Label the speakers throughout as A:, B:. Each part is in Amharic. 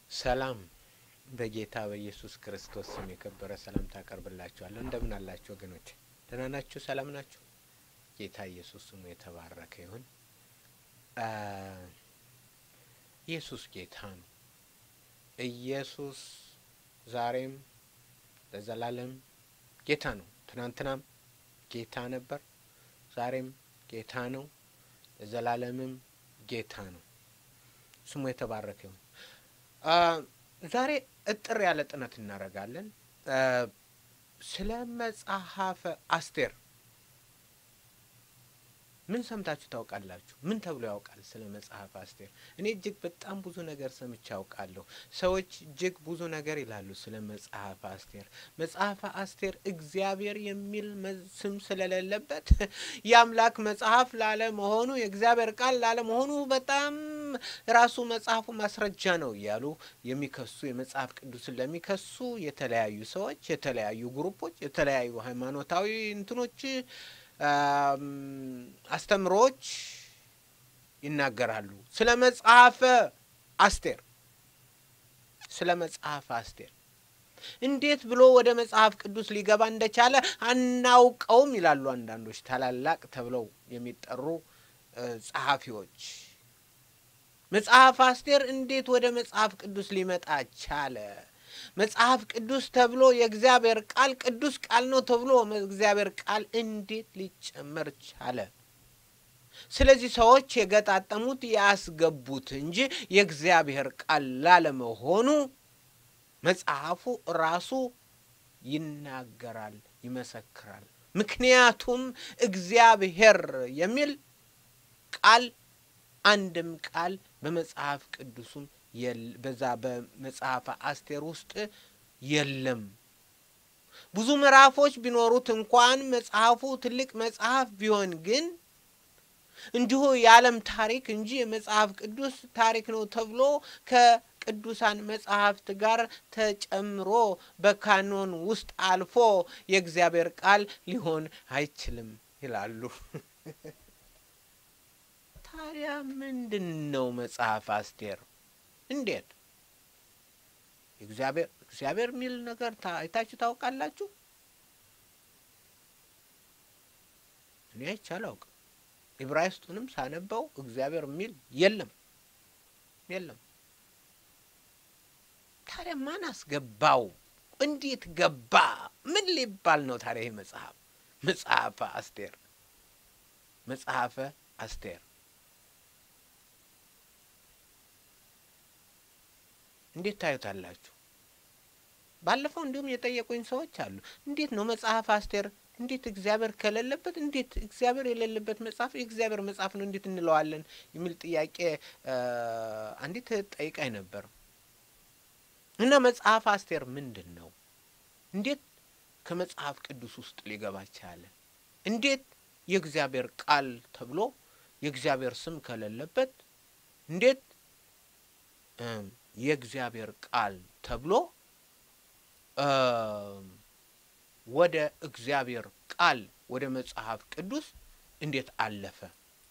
A: ሰላም በጌታ በኢየሱስ ክርስቶስ ስም የከበረ ሰላምታ አቀርብላችኋለሁ። እንደምን አላችሁ ወገኖች? ደህና ናችሁ? ሰላም ናችሁ? ጌታ ኢየሱስ ስሙ የተባረከ ይሁን። ኢየሱስ ጌታ ነው። ኢየሱስ ዛሬም ለዘላለም ጌታ ነው። ትናንትናም ጌታ ነበር፣ ዛሬም ጌታ ነው፣ ለዘላለምም ጌታ ነው። ስሙ የተባረከ ይሁን። ዛሬ እጥር ያለ ጥናት እናደርጋለን ስለ መጽሐፈ አስቴር። ምን ሰምታችሁ ታውቃላችሁ? ምን ተብሎ ያውቃል ስለ መጽሐፈ አስቴር? እኔ እጅግ በጣም ብዙ ነገር ሰምቼ ያውቃለሁ። ሰዎች እጅግ ብዙ ነገር ይላሉ ስለ መጽሐፈ አስቴር። መጽሐፈ አስቴር እግዚአብሔር የሚል ስም ስለሌለበት የአምላክ መጽሐፍ ላለመሆኑ የእግዚአብሔር ቃል ላለመሆኑ በጣም ራሱ መጽሐፉ ማስረጃ ነው እያሉ የሚከሱ የመጽሐፍ ቅዱስን ለሚከሱ የተለያዩ ሰዎች፣ የተለያዩ ግሩፖች፣ የተለያዩ ሃይማኖታዊ እንትኖች አስተምሮዎች ይናገራሉ ስለ መጽሐፈ አስቴር ስለ መጽሐፈ አስቴር እንዴት ብሎ ወደ መጽሐፍ ቅዱስ ሊገባ እንደቻለ አናውቀውም ይላሉ አንዳንዶች ታላላቅ ተብለው የሚጠሩ ጸሐፊዎች። መጽሐፍ አስቴር እንዴት ወደ መጽሐፍ ቅዱስ ሊመጣ ቻለ? መጽሐፍ ቅዱስ ተብሎ የእግዚአብሔር ቃል ቅዱስ ቃል ነው ተብሎ እግዚአብሔር ቃል እንዴት ሊጨመር ቻለ? ስለዚህ ሰዎች የገጣጠሙት ያስገቡት እንጂ የእግዚአብሔር ቃል ላለመሆኑ መጽሐፉ ራሱ ይናገራል፣ ይመሰክራል። ምክንያቱም እግዚአብሔር የሚል ቃል አንድም ቃል በመጽሐፍ ቅዱሱም በዛ በመጽሐፈ አስቴር ውስጥ የለም። ብዙ ምዕራፎች ቢኖሩት እንኳን መጽሐፉ ትልቅ መጽሐፍ ቢሆን ግን እንዲሁ የዓለም ታሪክ እንጂ የመጽሐፍ ቅዱስ ታሪክ ነው ተብሎ ከቅዱሳን መጽሐፍት ጋር ተጨምሮ በካኖን ውስጥ አልፎ የእግዚአብሔር ቃል ሊሆን አይችልም ይላሉ። ታዲያ ምንድን ነው መጽሐፍ አስቴር? እንዴት እግዚአብሔር እግዚአብሔር የሚል ነገር አይታችሁ ታውቃላችሁ? እኔ አይቼ አላውቅም። ዕብራይስጡንም ሳነበው እግዚአብሔር የሚል የለም የለም። ታዲያ ማን አስገባው? እንዴት ገባ? ምን ሊባል ነው ታዲያ ይህ መጽሐፍ? መጽሐፈ አስቴር መጽሐፈ አስቴር እንዴት ታዩታላችሁ? ባለፈው እንዲሁም የጠየቁኝ ሰዎች አሉ። እንዴት ነው መጽሐፍ አስቴር እንዴት እግዚአብሔር ከሌለበት እንዴት እግዚአብሔር የሌለበት መጽሐፍ የእግዚአብሔር መጽሐፍ ነው እንዴት እንለዋለን? የሚል ጥያቄ አንዲት ጠይቃኝ ነበር። እና መጽሐፍ አስቴር ምንድን ነው? እንዴት ከመጽሐፍ ቅዱስ ውስጥ ሊገባ ቻለ? እንዴት የእግዚአብሔር ቃል ተብሎ የእግዚአብሔር ስም ከሌለበት እንዴት የእግዚአብሔር ቃል ተብሎ ወደ እግዚአብሔር ቃል ወደ መጽሐፍ ቅዱስ እንዴት አለፈ?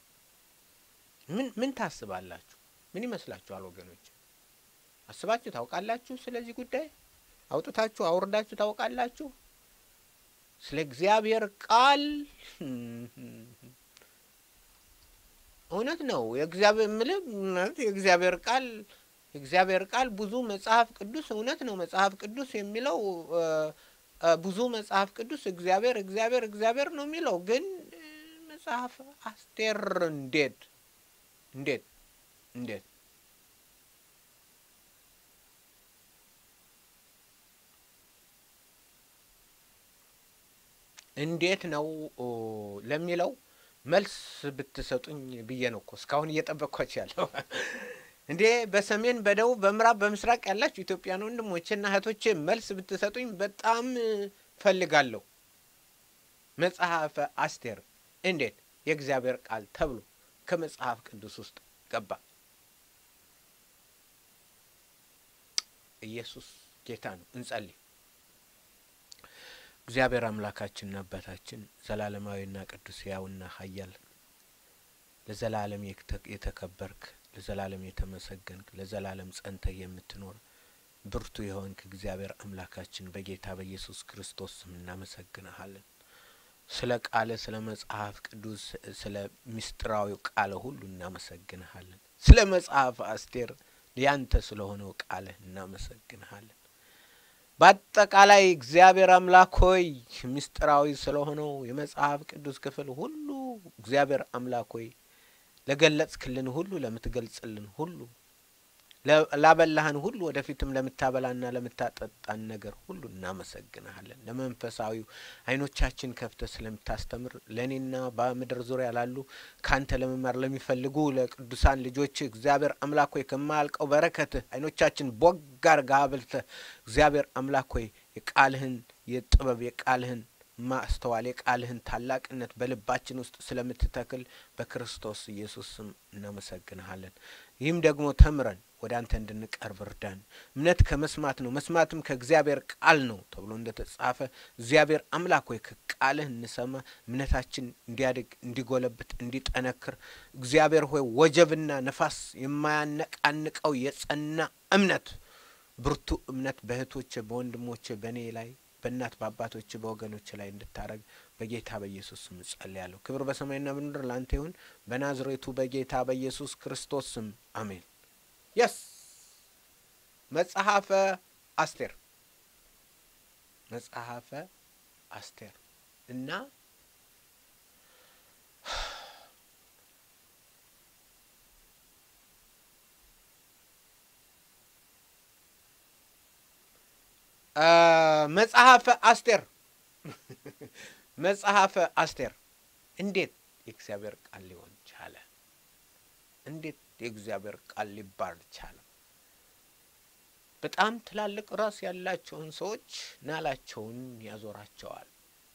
A: ምን ምን ታስባላችሁ? ምን ይመስላችኋል ወገኖች? አስባችሁ ታውቃላችሁ? ስለዚህ ጉዳይ አውጥታችሁ አውርዳችሁ ታውቃላችሁ? ስለ እግዚአብሔር ቃል እውነት ነው። የእግዚአብሔር ምልህ የእግዚአብሔር ቃል የእግዚአብሔር ቃል ብዙ መጽሐፍ ቅዱስ እውነት ነው። መጽሐፍ ቅዱስ የሚለው ብዙ መጽሐፍ ቅዱስ እግዚአብሔር እግዚአብሔር እግዚአብሔር ነው የሚለው ግን መጽሐፍ አስቴር እንዴት እንዴት እንዴት እንዴት ነው ለሚለው መልስ ብትሰጡኝ ብዬ ነው እኮ እስካሁን እየጠበቅኳችሁ ያለው። እንዴ በሰሜን በደቡብ በምዕራብ በምስራቅ ያላችሁ ኢትዮጵያን ወንድሞቼና እህቶቼ መልስ ብትሰጡኝ በጣም ፈልጋለሁ። መጽሐፈ አስቴር እንዴት የእግዚአብሔር ቃል ተብሎ ከመጽሐፍ ቅዱስ ውስጥ ገባ? ኢየሱስ ጌታ ነው። እንጸልይ። እግዚአብሔር አምላካችንና አባታችን ዘላለማዊና ቅዱስ ሕያውና ኃያል ለዘላለም የተከበርክ ለዘላለም የተመሰገንክ ለዘላለም ጸንተህ የምትኖር ብርቱ የሆንክ እግዚአብሔር አምላካችን በጌታ በኢየሱስ ክርስቶስ ስም እናመሰግንሃለን። ስለ ቃለ ስለ መጽሐፍ ቅዱስ ስለ ምስጢራዊው ቃለ ሁሉ እናመሰግንሃለን። ስለ መጽሐፍ አስቴር ያንተ ስለሆነው ቃልህ እናመሰግንሃለን። በአጠቃላይ እግዚአብሔር አምላክ ሆይ ምስጢራዊ ስለሆነው የመጽሐፍ ቅዱስ ክፍል ሁሉ እግዚአብሔር አምላክ ሆይ ለገለጽክልን ሁሉ ለምትገልጽልን ሁሉ ላበላህን ሁሉ ወደፊትም ለምታበላና ለምታጠጣን ነገር ሁሉ እናመሰግንሃለን። ለመንፈሳዊው አይኖቻችን ከፍተ ስለምታስተምር ለእኔና በምድር ዙሪያ ላሉ ካንተ ለመማር ለሚፈልጉ ለቅዱሳን ልጆች እግዚአብሔር አምላክ ሆይ ከማያልቀው በረከትህ አይኖቻችን ቦግ አርገህ አብልተህ እግዚአብሔር አምላክ ሆይ የቃልህን የጥበብ የቃልህን ማስተዋል የቃልህን ታላቅነት በልባችን ውስጥ ስለምትተክል በክርስቶስ ኢየሱስ ስም እናመሰግንሃለን። ይህም ደግሞ ተምረን ወደ አንተ እንድንቀርብ እርዳን። እምነት ከመስማት ነው፣ መስማትም ከእግዚአብሔር ቃል ነው ተብሎ እንደ ተጻፈ እግዚአብሔር አምላክ ሆይ ከቃልህ እንሰማ፣ እምነታችን እንዲያድግ፣ እንዲጎለብት፣ እንዲጠነክር እግዚአብሔር ሆይ ወጀብና ነፋስ የማያነቃንቀው የጸና እምነት ብርቱ እምነት በእህቶች በወንድሞች በእኔ ላይ በእናት በአባቶች በወገኖች ላይ እንድታረግ በጌታ በኢየሱስ ስም እጸልያለሁ። ክብር በሰማይና በምድር ለአንተ ይሁን፣ በናዝሬቱ በጌታ በኢየሱስ ክርስቶስ ስም አሜን። የስ መጽሐፈ አስቴር መጽሐፈ አስቴር እና መጽሐፈ አስቴር መጽሐፈ አስቴር እንዴት የእግዚአብሔር ቃል ሊሆን ቻለ? እንዴት የእግዚአብሔር ቃል ሊባል ቻለ? በጣም ትላልቅ ራስ ያላቸውን ሰዎች ናላቸውን ያዞራቸዋል።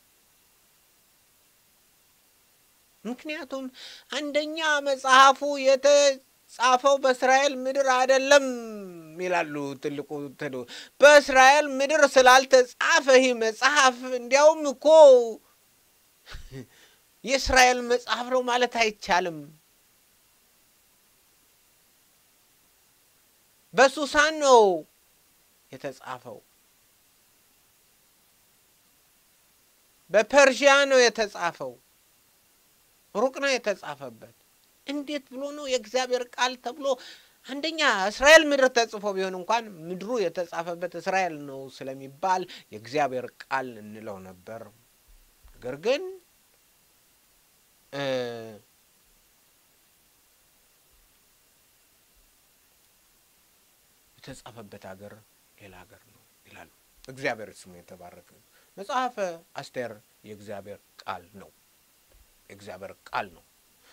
A: ምክንያቱም አንደኛ መጽሐፉ የተጻፈው በእስራኤል ምድር አይደለም ይላሉ። ትልቁ ትሉ በእስራኤል ምድር ስላልተጻፈ ይህ መጽሐፍ እንዲያውም እኮ የእስራኤል መጽሐፍ ነው ማለት አይቻልም። በሱሳን ነው የተጻፈው። በፐርሺያ ነው የተጻፈው። ሩቅ ነው የተጻፈበት። እንዴት ብሎ ነው የእግዚአብሔር ቃል ተብሎ አንደኛ እስራኤል ምድር ተጽፎ ቢሆን እንኳን ምድሩ የተጻፈበት እስራኤል ነው ስለሚባል የእግዚአብሔር ቃል እንለው ነበር። ነገር ግን የተጻፈበት ሀገር ሌላ ሀገር ነው ይላሉ። እግዚአብሔር ስሙ የተባረከ ነው። መጽሐፈ አስቴር የእግዚአብሔር ቃል ነው። የእግዚአብሔር ቃል ነው።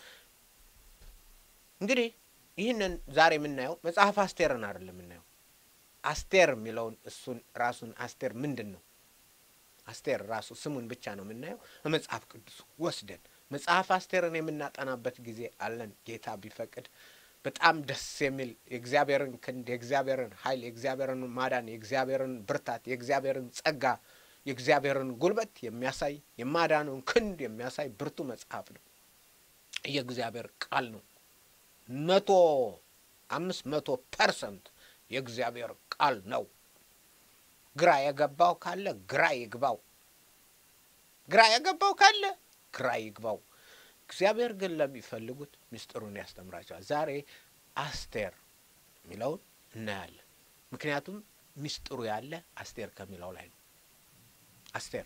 A: እንግዲህ ይህንን ዛሬ የምናየው መጽሐፍ አስቴርን አይደለም የምናየው። አስቴር የሚለውን እሱን ራሱን አስቴር ምንድን ነው? አስቴር ራሱ ስሙን ብቻ ነው የምናየው። መጽሐፍ ቅዱስ ወስደን መጽሐፍ አስቴርን የምናጠናበት ጊዜ አለን ጌታ ቢፈቅድ። በጣም ደስ የሚል የእግዚአብሔርን ክንድ፣ የእግዚአብሔርን ኃይል፣ የእግዚአብሔርን ማዳን፣ የእግዚአብሔርን ብርታት፣ የእግዚአብሔርን ጸጋ፣ የእግዚአብሔርን ጉልበት የሚያሳይ የማዳኑን ክንድ የሚያሳይ ብርቱ መጽሐፍ ነው። የእግዚአብሔር ቃል ነው። መቶ አምስት መቶ ፐርሰንት የእግዚአብሔር ቃል ነው። ግራ የገባው ካለ ግራ ይግባው። ግራ የገባው ካለ ግራ ይግባው። እግዚአብሔር ግን ለሚፈልጉት ምስጢሩን ያስተምራቸዋል። ዛሬ አስቴር የሚለውን እናያለን። ምክንያቱም ምስጢሩ ያለ አስቴር ከሚለው ላይ ነው። አስቴር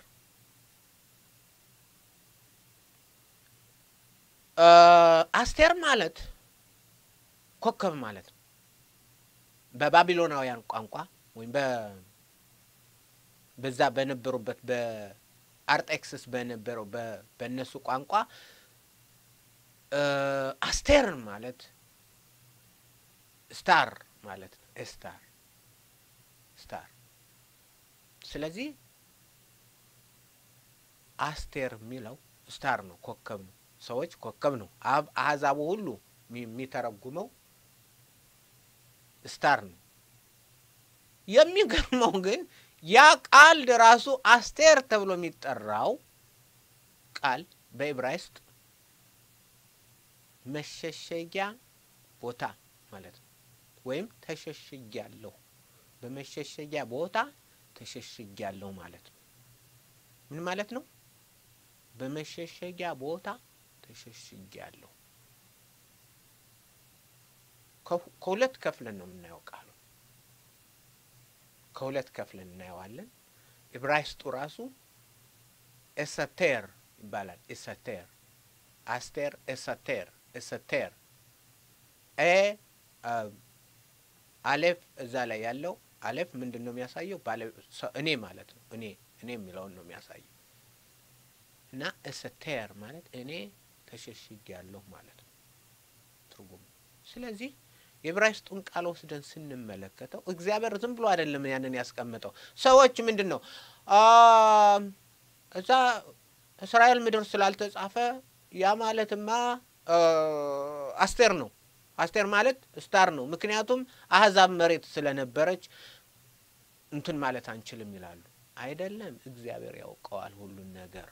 A: አስቴር ማለት ኮከብ ማለት ነው። በባቢሎናውያን ቋንቋ ወይም በዛ በነበሩበት በአርጤክስስ በነበረው በእነሱ ቋንቋ አስቴር ማለት ስታር ማለት ነው። ስታር ስታር። ስለዚህ አስቴር የሚለው ስታር ነው፣ ኮከብ ነው። ሰዎች ኮከብ ነው። አህዛቡ ሁሉ የሚተረጉመው ስታር ነው። የሚገርመው ግን ያ ቃል ራሱ አስቴር ተብሎ የሚጠራው ቃል በዕብራይስጥ መሸሸጊያ ቦታ ማለት ነው። ወይም ተሸሽጊያለሁ፣ በመሸሸጊያ ቦታ ተሸሽጊያለሁ ማለት ነው። ምን ማለት ነው? በመሸሸጊያ ቦታ ተሸሽጊያለሁ። ከሁለት ከፍለን ነው የምናየው ቃሉ ከሁለት ከፍለን እናየዋለን። ዕብራይስጡ ራሱ ኤሰቴር ይባላል። ኤሰቴር አስቴር ኤሰቴር ኤሰቴር ኤ አሌፍ እዛ ላይ ያለው አሌፍ ምንድን ነው የሚያሳየው? እኔ ማለት ነው። እኔ እኔ የሚለውን ነው የሚያሳየው እና ኤሰቴር ማለት እኔ ተሸሽጊያለሁ ማለት ነው ትርጉሙ። ስለዚህ የዕብራይስጡን ቃል ወስደን ስንመለከተው እግዚአብሔር ዝም ብሎ አይደለም ያንን ያስቀመጠው። ሰዎች ምንድን ነው እዛ እስራኤል ምድር ስላልተጻፈ ያ ማለትማ አስቴር ነው። አስቴር ማለት ስታር ነው። ምክንያቱም አህዛብ መሬት ስለነበረች እንትን ማለት አንችልም ይላሉ። አይደለም፣ እግዚአብሔር ያውቀዋል ሁሉን ነገር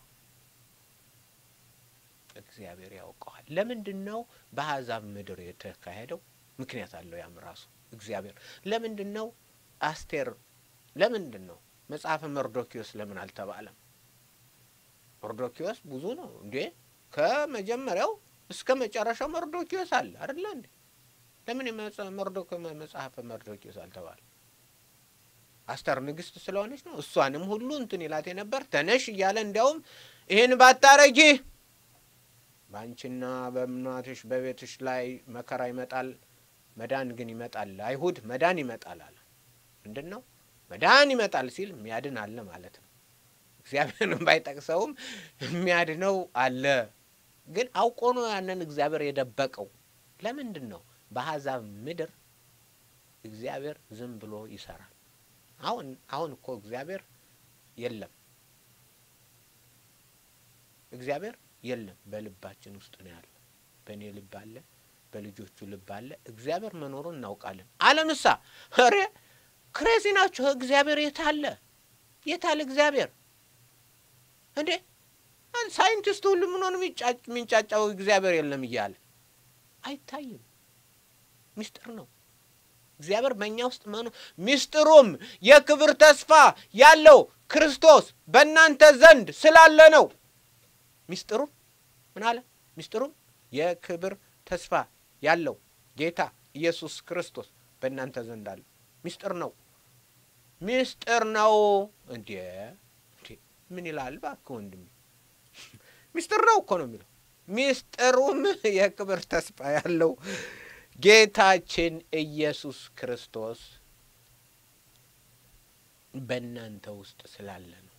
A: እግዚአብሔር ያውቀዋል። ለምንድን ነው በአህዛብ ምድር የተካሄደው? ምክንያት አለው። ያም ራሱ እግዚአብሔር ለምንድን ነው አስቴር ለምንድን ነው መጽሐፈ መርዶኪዎስ ለምን አልተባለም? መርዶኪዎስ ብዙ ነው እንዴ! ከመጀመሪያው እስከ መጨረሻው መርዶኪዎስ አለ አይደለ እንዴ? ለምን መርዶኪ መጽሐፈ መርዶኪዎስ አልተባለም? አስተር ንግስት ስለሆነች ነው። እሷንም ሁሉ እንትን ይላት የነበር ተነሽ እያለ እንዲያውም ይህን ባታረጊ በአንቺና በእናትሽ በቤትሽ ላይ መከራ ይመጣል መዳን ግን ይመጣል። አይሁድ መዳን ይመጣል አለ። ምንድን ነው መዳን ይመጣል ሲል የሚያድን አለ ማለት ነው። እግዚአብሔርን ባይጠቅሰውም የሚያድነው አለ። ግን አውቆ ነው ያንን እግዚአብሔር የደበቀው። ለምንድን ነው? በአሕዛብ ምድር እግዚአብሔር ዝም ብሎ ይሰራል። አሁን አሁን እኮ እግዚአብሔር የለም፣ እግዚአብሔር የለም። በልባችን ውስጥ ነው ያለ። በእኔ ልብ አለ በልጆቹ ልብ አለ። እግዚአብሔር መኖሩን እናውቃለን። ዓለምሳ ኧረ ክሬዚ ናቸው። እግዚአብሔር የት አለ? የት አለ እግዚአብሔር? እንዴ ሳይንቲስቱ ሁሉ ምን ሆነ የሚንጫጫው እግዚአብሔር የለም እያለ አይታይም። ሚስጥር ነው እግዚአብሔር በእኛ ውስጥ መኖ ሚስጥሩም የክብር ተስፋ ያለው ክርስቶስ በእናንተ ዘንድ ስላለ ነው። ሚስጥሩም ምን አለ? ሚስጥሩም የክብር ተስፋ ያለው ጌታ ኢየሱስ ክርስቶስ በእናንተ ዘንድ አለ። ሚስጥር ነው፣ ሚስጥር ነው። እንዴ ምን ይላል እባክህ ወንድሜ? ሚስጥር ነው እኮ ነው የሚለው። ሚስጥሩም የክብር ተስፋ ያለው ጌታችን ኢየሱስ ክርስቶስ በእናንተ ውስጥ ስላለ ነው።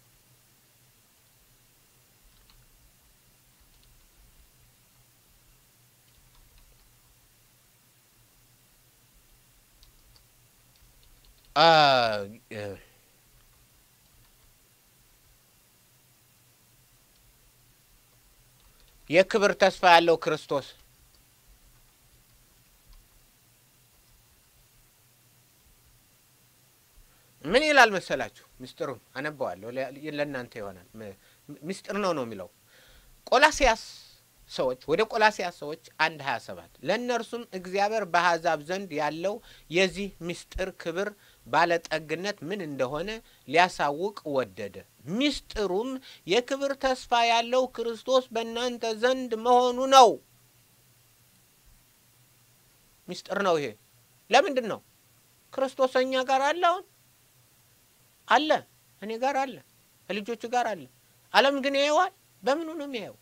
A: የክብር ተስፋ ያለው ክርስቶስ ምን ይላል መሰላችሁ? ምስጢሩን አነባዋለሁ፣ ለእናንተ ይሆናል። ምስጢር ነው ነው የሚለው ቆላሲያስ ሰዎች ወደ ቆላሲያስ ሰዎች አንድ ሀያ ሰባት ለእነርሱም እግዚአብሔር በአሕዛብ ዘንድ ያለው የዚህ ምስጢር ክብር ባለጠግነት ምን እንደሆነ ሊያሳውቅ ወደደ። ምስጢሩም የክብር ተስፋ ያለው ክርስቶስ በእናንተ ዘንድ መሆኑ ነው። ምስጢር ነው ይሄ። ለምንድን ነው? ክርስቶስ እኛ ጋር አለ። አሁን አለ፣ እኔ ጋር አለ፣ ከልጆቹ ጋር አለ። ዓለም ግን ያየዋል። በምኑ ነው የሚያየው?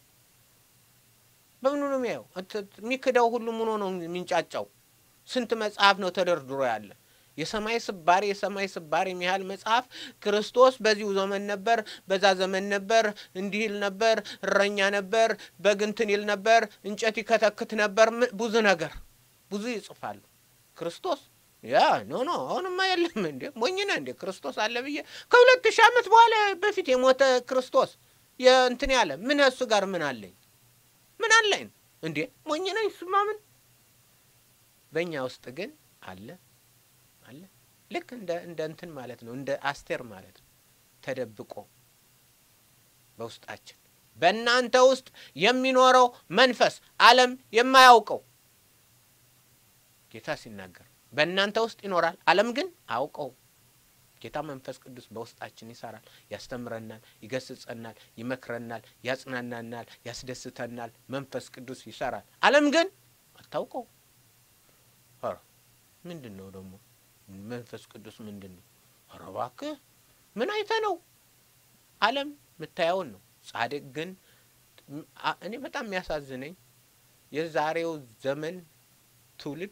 A: በምኑ ነው የሚያየው? የሚክደው ሁሉ ምኖ ነው የሚንጫጫው? ስንት መጽሐፍ ነው ተደርድሮ ያለ የሰማይ ስባሪ የሰማይ ስባሪ የሚያህል መጽሐፍ ክርስቶስ በዚሁ ዘመን ነበር፣ በዛ ዘመን ነበር፣ እንዲህ ይል ነበር፣ እረኛ ነበር፣ በግ እንትን ይል ነበር፣ እንጨት ይከተክት ነበር፣ ብዙ ነገር ብዙ ይጽፋሉ። ክርስቶስ ያ ኖ ኖ አሁንማ የለም እንዴ ሞኝነ እንዴ ክርስቶስ አለ ብዬ ከሁለት ሺህ ዓመት በኋላ በፊት የሞተ ክርስቶስ የእንትን ያለ ምን እሱ ጋር ምን አለኝ ምን አለኝ እንዴ ሞኝነ እሱማ ምን በእኛ ውስጥ ግን አለ አለ ልክ እንደ እንደ እንትን ማለት ነው እንደ አስቴር ማለት ነው ተደብቆ በውስጣችን በእናንተ ውስጥ የሚኖረው መንፈስ ዓለም የማያውቀው ጌታ ሲናገር በእናንተ ውስጥ ይኖራል፣ ዓለም ግን አውቀው። ጌታ መንፈስ ቅዱስ በውስጣችን ይሰራል፣ ያስተምረናል፣ ይገስጸናል፣ ይመክረናል፣ ያጽናናናል፣ ያስደስተናል። መንፈስ ቅዱስ ይሰራል፣ ዓለም ግን አታውቀው። ኧረ ምንድን ነው ደግሞ መንፈስ ቅዱስ ምንድን ነው? ኧረ እባክህ ምን አይተ ነው? ዓለም የምታየውን ነው። ጻድቅ ግን እኔ በጣም የሚያሳዝነኝ የዛሬው ዘመን ትውልድ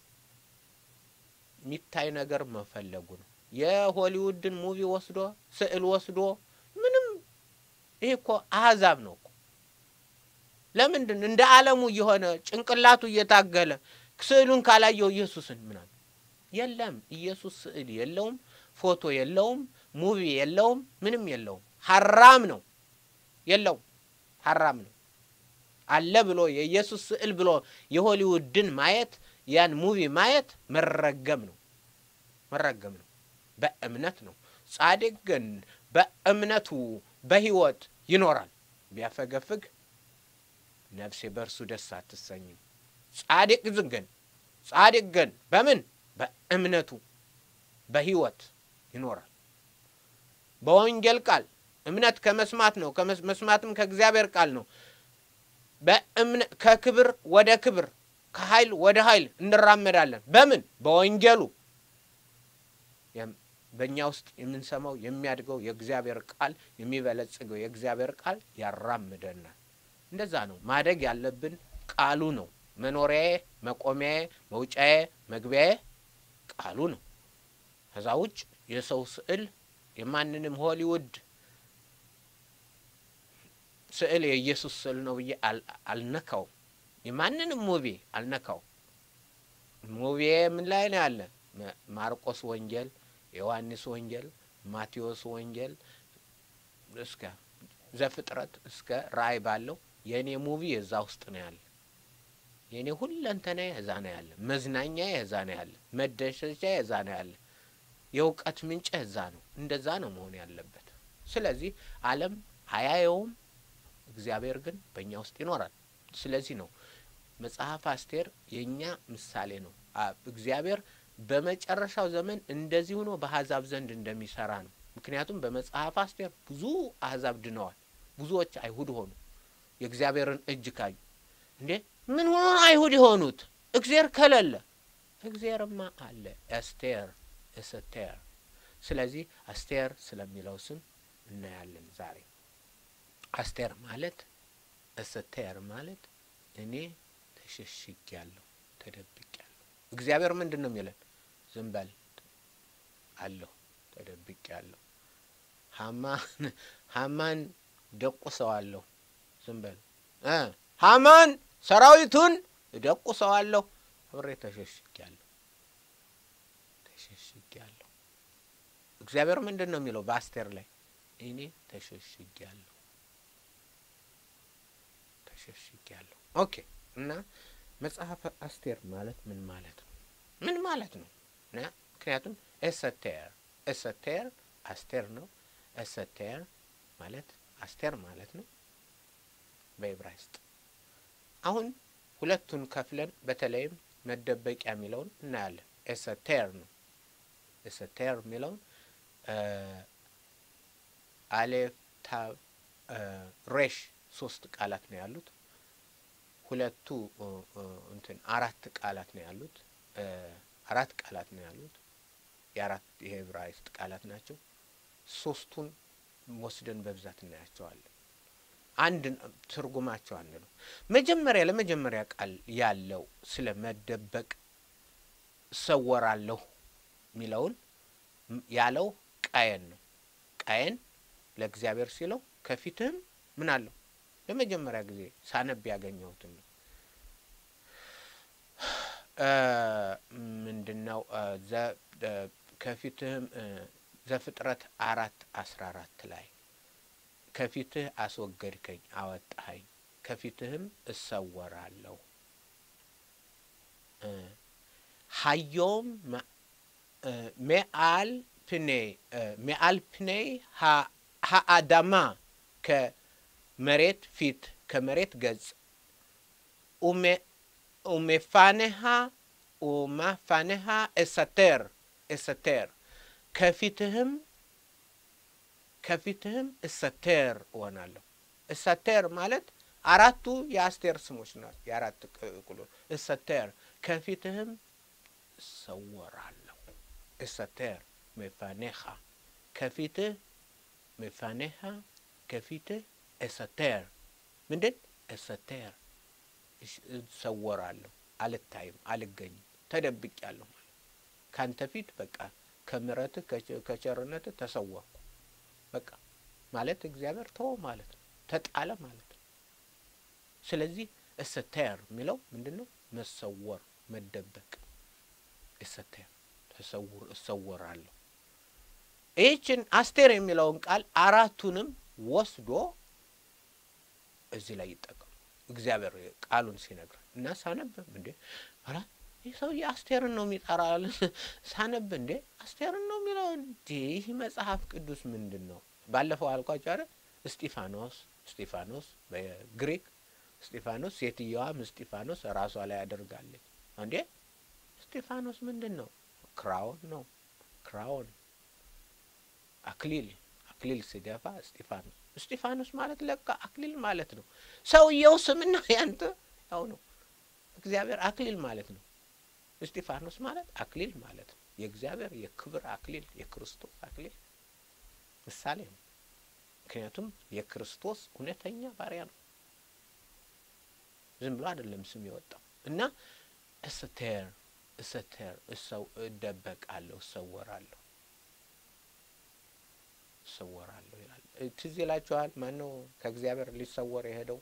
A: የሚታይ ነገር መፈለጉ ነው። የሆሊውድን ሙቪ ወስዶ ስዕል ወስዶ ምንም ይሄ እኮ አህዛብ ነው እኮ። ለምንድን እንደ ዓለሙ እየሆነ ጭንቅላቱ እየታገለ ስዕሉን ካላየው ኢየሱስን ምናምን የለም። ኢየሱስ ስዕል የለውም፣ ፎቶ የለውም፣ ሙቪ የለውም፣ ምንም የለውም። ሀራም ነው የለውም፣ ሀራም ነው። አለ ብሎ የኢየሱስ ስዕል ብሎ የሆሊውድን ማየት ያን ሙቪ ማየት መረገም ነው፣ መረገም ነው። በእምነት ነው። ጻድቅ ግን በእምነቱ በሕይወት ይኖራል። ቢያፈገፍግ ነፍሴ በእርሱ ደስ አትሰኝም። ጻድቅ ግን ጻድቅ ግን በምን በእምነቱ በሕይወት ይኖራል። በወንጌል ቃል እምነት ከመስማት ነው፣ መስማትም ከእግዚአብሔር ቃል ነው። በእምነት ከክብር ወደ ክብር ከኃይል ወደ ኃይል እንራመዳለን። በምን በወንጌሉ በእኛ ውስጥ የምንሰማው የሚያድገው የእግዚአብሔር ቃል የሚበለጽገው የእግዚአብሔር ቃል ያራምደናል። እንደዛ ነው ማደግ ያለብን። ቃሉ ነው መኖሪያዬ፣ መቆሚያዬ፣ መውጫዬ፣ መግቢያዬ ቃሉ ነው። ከዛ ውጭ የሰው ስዕል የማንንም ሆሊውድ ስዕል የኢየሱስ ስዕል ነው ብዬ አልነካው። የማንንም ሙቪ አልነካው። ሙቪ ምን ላይ ነው ያለ? ማርቆስ ወንጌል፣ ዮሐንስ ወንጌል፣ ማቴዎስ ወንጌል እስከ ዘፍጥረት እስከ ራእይ ባለው የእኔ ሙቪ የዛ ውስጥ ነው ያለ። የእኔ ሁለንተና እዛ ነው ያለ። መዝናኛ እዛ ነው ያለ። መደሰቻ እዛ ነው ያለ። የእውቀት ምንጭ እዛ ነው። እንደዛ ነው መሆን ያለበት። ስለዚህ ዓለም አያየውም፣ እግዚአብሔር ግን በእኛ ውስጥ ይኖራል። ስለዚህ ነው መጽሐፍ አስቴር የእኛ ምሳሌ ነው። እግዚአብሔር በመጨረሻው ዘመን እንደዚህ ሆኖ በአሕዛብ ዘንድ እንደሚሰራ ነው። ምክንያቱም በመጽሐፍ አስቴር ብዙ አሕዛብ ድነዋል። ብዙዎች አይሁድ ሆኑ። የእግዚአብሔርን እጅ ካዩ እንዴ ምን ሆኖ አይሁድ የሆኑት? እግዚአብሔር ከሌለ እግዚአብሔርማ አለ። አስቴር እስተር። ስለዚህ አስቴር ስለሚለው ስም እናያለን ዛሬ። አስቴር ማለት እስተር ማለት እኔ ተሸሽጊያለሁ፣ ተደብቄያለሁ። እግዚአብሔር ምንድን ነው የሚለን? ዝም በል አለሁ፣ ተደብቄያለሁ። ሀማን ሀማን ደቁሰዋለሁ፣ ዝም በል ሀማን ሰራዊቱን እደቁሰዋለሁ፣ አብሬ ተሸሽጊያለሁ፣ ተሸሽጊያለሁ። እግዚአብሔር ምንድን ነው የሚለው በአስቴር ላይ? እኔ ተሸሽጊያለሁ ተሸሽጊያለሁ። ኦኬ እና መጽሐፈ አስቴር ማለት ምን ማለት ነው? ምን ማለት ነው? ምክንያቱም ኤሰቴር ኤሰቴር አስቴር ነው። ኤሰቴር ማለት አስቴር ማለት ነው በዕብራይስጥ። አሁን ሁለቱን ከፍለን በተለይም መደበቂያ የሚለውን እናያለን። ኤሰቴር ነው። ኤሰቴር የሚለውን አሌፍ ታብ ሬሽ ሶስት ቃላት ነው ያሉት። ሁለቱ እንትን አራት ቃላት ነው ያሉት። አራት ቃላት ነው ያሉት። የአራት የዕብራይስጥ ቃላት ናቸው። ሶስቱን ወስደን በብዛት እናያቸዋለን። አንድ ትርጉማቸው አንድ ነው። መጀመሪያ ለመጀመሪያ ቃል ያለው ስለ መደበቅ እሰወራለሁ የሚለውን ያለው ቃየን ነው። ቃየን ለእግዚአብሔር ሲለው ከፊትህም ምን አለው ለመጀመሪያ ጊዜ ሳነብ ያገኘሁትን ነው። ምንድን ነው ከፊትህም ዘፍጥረት አራት አስራ አራት ላይ ከፊትህ አስወገድከኝ፣ አወጣኸኝ፣ ከፊትህም እሰወራለሁ ሀዮም ሜአል ፕኔ ሜአል ፕኔ ሀአዳማ ከመሬት ፊት ከመሬት ገጽ ኡሜፋኔሃ ኡማፋንሃ እሰቴር እሰቴር ከፊትህም ከፊትህም እሰቴር እሆናለሁ። እሰቴር ማለት አራቱ የአስቴር ስሞች ናቸው። የአራት ቁሎ እሰቴር ከፊትህም እሰወራለሁ። እሰቴር መፋኔኻ ከፊትህ መፋኔኻ ከፊትህ እሰቴር ምንድን እሰቴር እሰወራለሁ፣ አልታይም፣ አልገኝም፣ ተደብቄያለሁ ማለት ካንተ ፊት በቃ ከምሕረትህ ከቸርነትህ ተሰወርኩ በቃ ማለት እግዚአብሔር ተወ ማለት ነው፣ ተጣለ ማለት ነው። ስለዚህ እሰቴር የሚለው ምንድን ነው? መሰወር፣ መደበቅ። እሰቴር ተሰውር፣ እሰወራለሁ። ይህችን አስቴር የሚለውን ቃል አራቱንም ወስዶ እዚህ ላይ ይጠቀሙ እግዚአብሔር ቃሉን ሲነግረን እና ሳነብ እንዴ ኧረ ይህ ሰውዬ አስቴርን ነው የሚጠራል። ሳነብ እንዴ አስቴርን ነው የሚለው እንዴ ይህ መጽሐፍ ቅዱስ ምንድን ነው? ባለፈው አልኳቸው አይደል? እስጢፋኖስ እስጢፋኖስ በግሪክ እስጢፋኖስ ሴትየዋም እስጢፋኖስ ራሷ ላይ ያደርጋለች። እንዴ እስጢፋኖስ ምንድን ነው? ክራውን ነው ክራውን አክሊል አክሊል ሲደፋ እስጢፋኖስ እስጢፋኖስ ማለት ለካ አክሊል ማለት ነው። ሰውየው ስምና ያንተ ያው ነው። እግዚአብሔር አክሊል ማለት ነው። እስጢፋኖስ ማለት አክሊል ማለት ነው። የእግዚአብሔር የክብር አክሊል የክርስቶስ አክሊል ምሳሌ ነው። ምክንያቱም የክርስቶስ እውነተኛ ባሪያ ነው። ዝም ብሎ አይደለም ስም የወጣው እና እስተር እስተር እሰው እደበቃለሁ፣ እሰወራለሁ እሰወራለሁ ይላል። ትዝ ይላችኋል? ማን ነው ከእግዚአብሔር ሊሰወር የሄደው?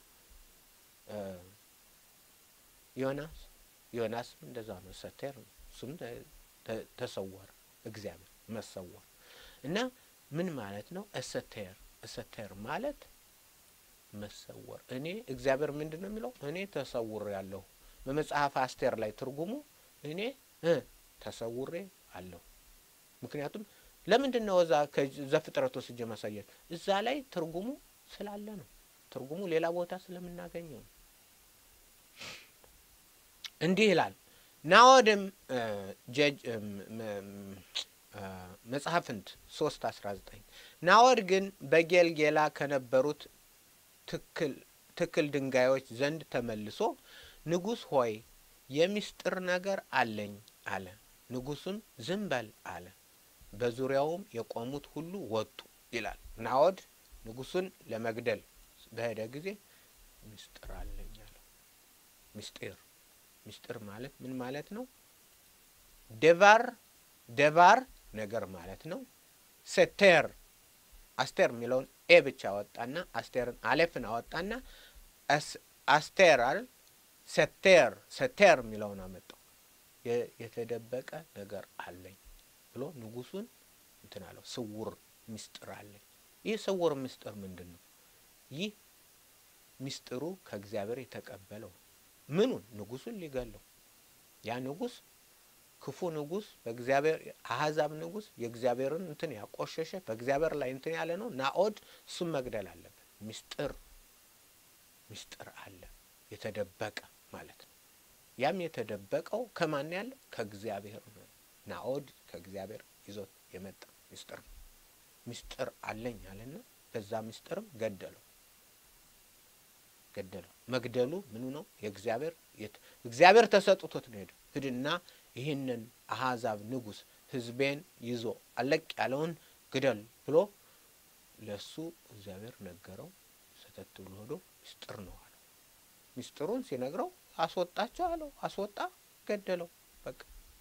A: ዮናስ ዮናስም እንደዛ ነው። እሰቴር ነው። እሱም ተሰወረ። እግዚአብሔር መሰወር እና ምን ማለት ነው? እሰቴር እሰቴር ማለት መሰወር። እኔ እግዚአብሔር ምንድን ነው የሚለው? እኔ ተሰውሬ ያለሁ። በመጽሐፍ አስቴር ላይ ትርጉሙ እኔ ተሰውሬ አለሁ። ምክንያቱም ለምንድን ነው እዛ ዘፍጥረት ወስጄ ማሳየት? እዛ ላይ ትርጉሙ ስላለ ነው። ትርጉሙ ሌላ ቦታ ስለምናገኘው ነው። እንዲህ ይላል ናዖድም ጀጅ መጽሐፍንት ሶስት አስራ ዘጠኝ ናዖድ ግን በጌልጌላ ከነበሩት ትክል ድንጋዮች ዘንድ ተመልሶ ንጉሥ ሆይ የሚስጥር ነገር አለኝ አለ። ንጉሡም ዝም በል አለ። በዙሪያውም የቆሙት ሁሉ ወጡ ይላል። ናዖድ ንጉሡን ለመግደል በሄደ ጊዜ ምስጢር አለኝ አለው። ምስጢር ምስጢር ማለት ምን ማለት ነው? ደባር ደባር ነገር ማለት ነው። ሰቴር አስቴር የሚለውን ኤ ብቻ አወጣና አስቴርን አሌፍን አወጣና አስቴር አይደል ሰቴር ሰቴር የሚለውን አመጣው። የተደበቀ ነገር አለኝ ብሎ ንጉሡን እንትን አለው። ስውር ምስጢር አለኝ። ይህ ስውር ምስጢር ምንድን ነው? ይህ ምስጢሩ ከእግዚአብሔር የተቀበለው ምኑን? ንጉሡን ሊገለው ያ ንጉሥ ክፉ ንጉሥ በእግዚአብሔር አሕዛብ ንጉሥ የእግዚአብሔርን እንትን ያቆሸሸ በእግዚአብሔር ላይ እንትን ያለ ነው። ናዖድ እሱም መግደል አለበት። ምስጢር ምስጢር አለ የተደበቀ ማለት ነው። ያም የተደበቀው ከማን ያለ? ከእግዚአብሔር ነው። ናዖድ ከእግዚአብሔር ይዞት የመጣ ምስጢር ነው። ምስጢር አለኝ አለና በዛ ምስጢርም ገደለው ገደለው። መግደሉ ምኑ ነው? የእግዚአብሔር እግዚአብሔር ተሰጥቶት ነው ሄደው ሂድና ይህንን አሕዛብ ንጉሥ ሕዝቤን ይዞ አለቅ ያለውን ግደል ብሎ ለሱ እግዚአብሔር ነገረው። ሰተት ብሎ ሄዶ ምስጢር ነው አለው። ምስጢሩን ሲነግረው አስወጣቸው አለው። አስወጣ፣ ገደለው። በቃ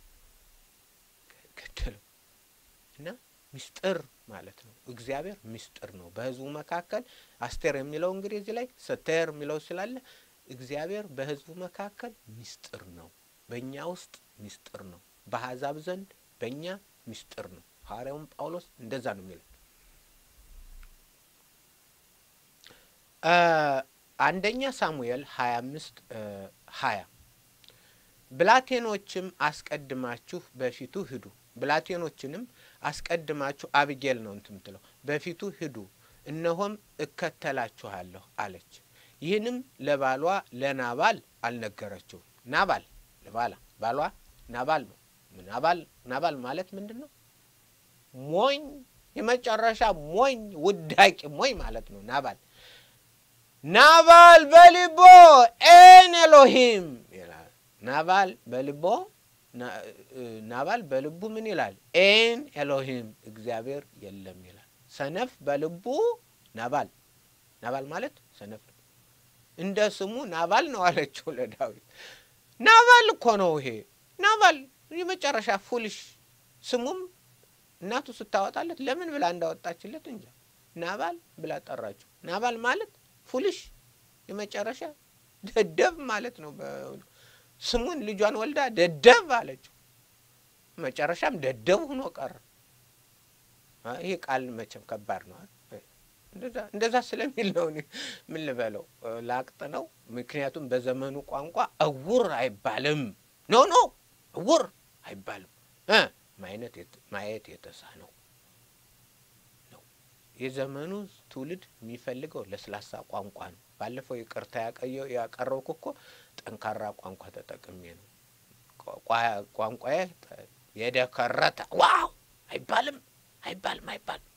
A: ገደለው እና ምስጢር ማለት ነው። እግዚአብሔር ምስጢር ነው በሕዝቡ መካከል። አስቴር የሚለው እንግዲህ እዚህ ላይ ሰቴር የሚለው ስላለ እግዚአብሔር በሕዝቡ መካከል ምስጢር ነው። በእኛ ውስጥ ምስጢር ነው። በአሕዛብ ዘንድ በእኛ ምስጢር ነው። ሐዋርያውም ጳውሎስ እንደዛ ነው የሚለው። አንደኛ ሳሙኤል ሀያ አምስት ሀያ ብላቴኖችም አስቀድማችሁ በፊቱ ሂዱ ብላቴኖችንም አስቀድማችሁ አብጌል ነው እንትን ምትለው በፊቱ ሂዱ፣ እነሆም እከተላችኋለሁ አለች። ይህንም ለባሏ ለናባል አልነገረችውም። ናባል ለባላ ባሏ ናባል ነው። ናባል ናባል ማለት ምንድን ነው? ሞኝ፣ የመጨረሻ ሞኝ፣ ውዳቂ ሞኝ ማለት ነው ናባል። ናባል በልቦ ኤን ኤሎሂም ይላል። ናባል በልቦ ናባል በልቡ ምን ይላል? ኤን ኤሎሂም እግዚአብሔር የለም ይላል። ሰነፍ በልቡ ናባል ናባል ማለት ሰነፍ ነው። እንደ ስሙ ናባል ነው አለችው ለዳዊት። ናባል እኮ ነው ይሄ ናባል የመጨረሻ ፉልሽ። ስሙም እናቱ ስታወጣለት ለምን ብላ እንዳወጣችለት እንጃ ናባል ብላ ጠራችው። ናባል ማለት ፉልሽ የመጨረሻ ደደብ ማለት ነው። ስሙን ልጇን ወልዳ ደደብ አለችው። መጨረሻም ደደብ ሆኖ ቀረ። ይሄ ቃል መቼም ከባድ ነው። እንደዛ ስለሚል ነው ምን ልበለው ላቅጥ ነው። ምክንያቱም በዘመኑ ቋንቋ እውር አይባልም። ኖ ኖ እውር አይባልም። ማየት የተሳነው ነው። የዘመኑ ትውልድ የሚፈልገው ለስላሳ ቋንቋ ነው። ባለፈው ይቅርታ ያቀረብኩ እኮ ጠንካራ ቋንቋ ተጠቅሜ ነው። ቋንቋዬ የደከረተ ዋው አይባልም አይባልም አይባልም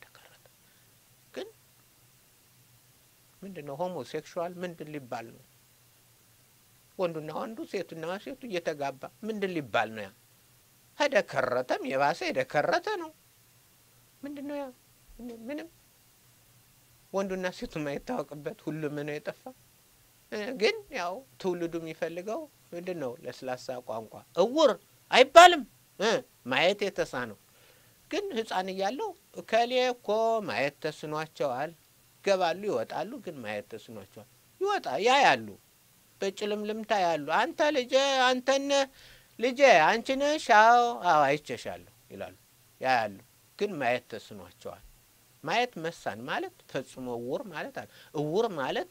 A: ምንድን ነው ሆሞሴክሹዋል ምንድን ሊባል ነው? ወንዱና ወንዱ ሴቱና ሴቱ እየተጋባ ምንድን ሊባል ነው? ያ ከደከረተም የባሰ የደከረተ ነው። ምንድን ነው ያ? ምንም ወንዱና ሴቱ የማይታወቅበት ሁሉም ነው የጠፋ። ግን ያው ትውልዱ የሚፈልገው ምንድን ነው? ለስላሳ ቋንቋ። እውር አይባልም ማየት የተሳነው። ግን ሕፃን እያለው እከሌ እኮ ማየት ተስኗቸዋል ይገባሉ ይወጣሉ። ግን ማየት ተስኗቸዋል። ይወጣ ያ ያሉ በጭልምልምታ ያሉ አንተ ልጄ አንተነ ልጄ አንቺ ነሽ? አዎ አዎ አይቼሻለሁ ይላሉ። ያ ያሉ ግን ማየት ተስኗቸዋል። ማየት መሳን ማለት ፈጽሞ እውር ማለት አለ። እውር ማለት